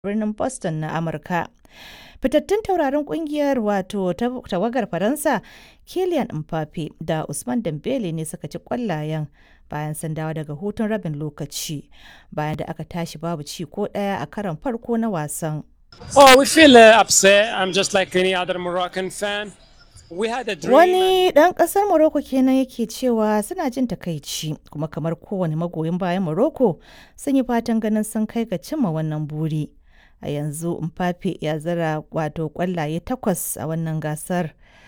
birnin Boston na Amurka. Fitattun taurarin kungiyar wato tawagar Faransa Kylian Mbappe da Usman Dembele ne suka ci kwallayen bayan sun dawo daga hutun rabin lokaci bayan da aka tashi babu ci ko ɗaya a karon farko na wasan. Oh, we feel uh, upset. I'm just like any other Moroccan fan. We had a dream. Wani ɗan ƙasar Morocco kenan yake cewa suna jin takaici kuma kamar kowane magoyin bayan Morocco sun yi fatan ganin sun kai ga cimma wannan buri. A yanzu Mbappe ya zira wato ƙwallaye takwas a wannan gasar